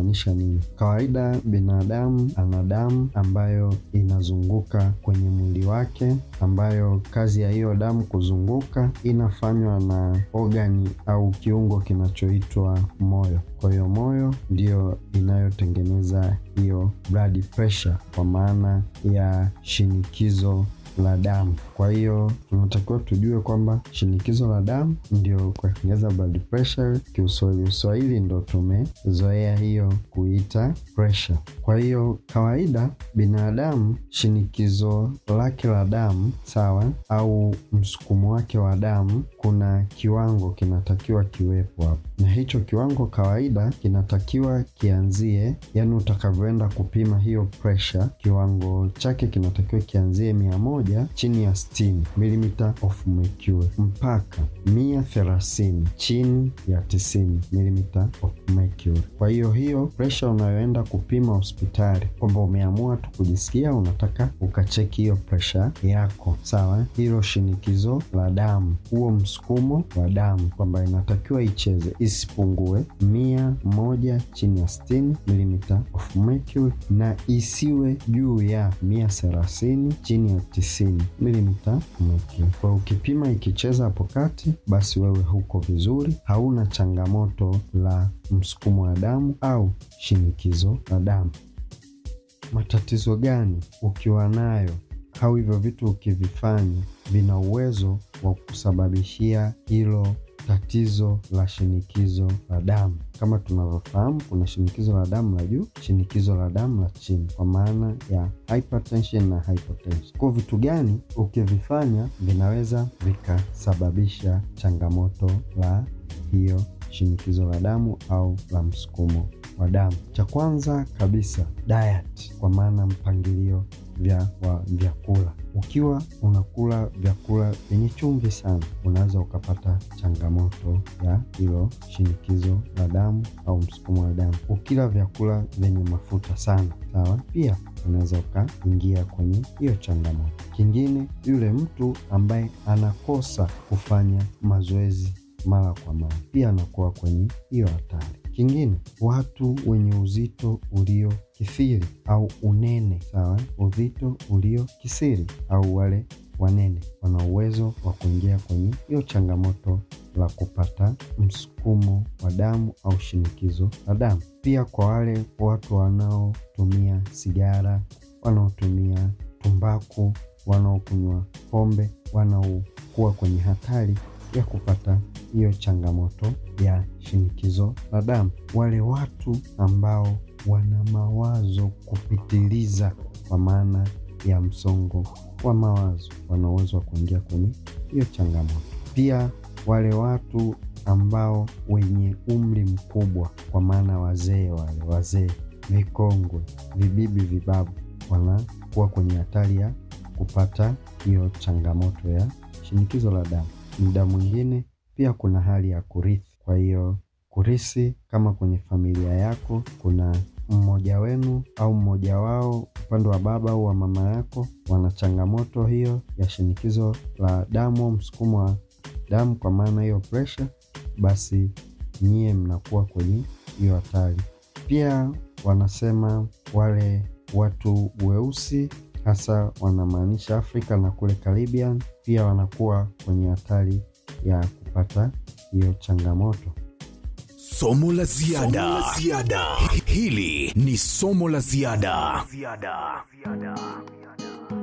inamaanisha nini? Kawaida binadamu ana damu ambayo inazunguka kwenye mwili wake, ambayo kazi ya hiyo damu kuzunguka inafanywa na ogani au kiungo kinachoitwa moyo. Kwa hiyo moyo ndiyo inayotengeneza hiyo blood pressure, kwa maana ya shinikizo la damu. Kwa hiyo tunatakiwa tujue kwamba shinikizo la damu ndio kwa Kiingereza blood pressure, kiuswahili uswahili ndo tumezoea hiyo kuita pressure. Kwa hiyo kawaida binadamu shinikizo lake la damu sawa, au msukumo wake wa damu, kuna kiwango kinatakiwa kiwepo hapo, na hicho kiwango kawaida kinatakiwa kianzie, yani utakavyoenda kupima hiyo pressure, kiwango chake kinatakiwa kianzie mia moja chini ya 60 mm of mercury mpaka 130 chini ya 90 mm of mercury. Kwa hiyo hiyo pressure unayoenda kupima hospitali, kwamba umeamua tu kujisikia unataka ukacheki hiyo pressure yako sawa, hilo shinikizo la damu, huo msukumo wa damu, kwamba inatakiwa icheze isipungue mia moja chini ya 60 mm of mercury na isiwe juu ya 130 chini ya 90 mm mercury. Kwa ukipima ikicheza hapo kati, basi wewe huko vizuri, hauna changamoto la msukumo wa damu au shinikizo la damu. Matatizo gani ukiwa nayo au hivyo vitu ukivifanya vina uwezo wa kusababishia hilo tatizo la shinikizo la damu. Kama tunavyofahamu, kuna shinikizo la damu la juu, shinikizo la damu la chini, kwa maana ya hypertension na hypotension. Kwa vitu gani ukivifanya vinaweza vikasababisha changamoto la hiyo shinikizo la damu au la msukumo wa damu? Cha kwanza kabisa, diet, kwa maana mpangilio vya wa vyakula. Ukiwa unakula vyakula vyenye chumvi sana, unaweza ukapata changamoto ya hilo shinikizo la damu au msukumo wa damu. Ukila vyakula vyenye mafuta sana, sawa, pia unaweza ukaingia kwenye hiyo changamoto. Kingine, yule mtu ambaye anakosa kufanya mazoezi mara kwa mara, pia anakuwa kwenye hiyo hatari. Kingine, watu wenye uzito ulio kithiri au unene, sawa, uzito ulio kisiri au wale wanene wana uwezo wa kuingia kwenye hiyo changamoto la kupata msukumo wa damu au shinikizo la damu. Pia kwa wale watu wanaotumia sigara, wanaotumia tumbaku, wanaokunywa pombe, wanaokuwa kwenye hatari ya kupata hiyo changamoto ya shinikizo la damu. Wale watu ambao wana mawazo kupitiliza, kwa maana ya msongo wa mawazo, wana uwezo wa kuingia kwenye hiyo changamoto. Pia wale watu ambao wenye umri mkubwa, kwa maana wazee, wale wazee vikongwe, vibibi, vibabu, wanakuwa kwenye hatari ya kupata hiyo changamoto ya shinikizo la damu. Muda mwingine pia kuna hali ya kurithi. Kwa hiyo kurithi, kama kwenye familia yako kuna mmoja wenu au mmoja wao upande wa baba au wa mama yako wana changamoto hiyo ya shinikizo la damu au msukumo wa damu, kwa maana hiyo pressure, basi nyie mnakuwa kwenye hiyo hatari. Pia wanasema wale watu weusi, hasa wanamaanisha Afrika na kule Caribbean, pia wanakuwa kwenye hatari ya kupata hiyo changamoto. Somo la ziada. Hili ni somo la ziada.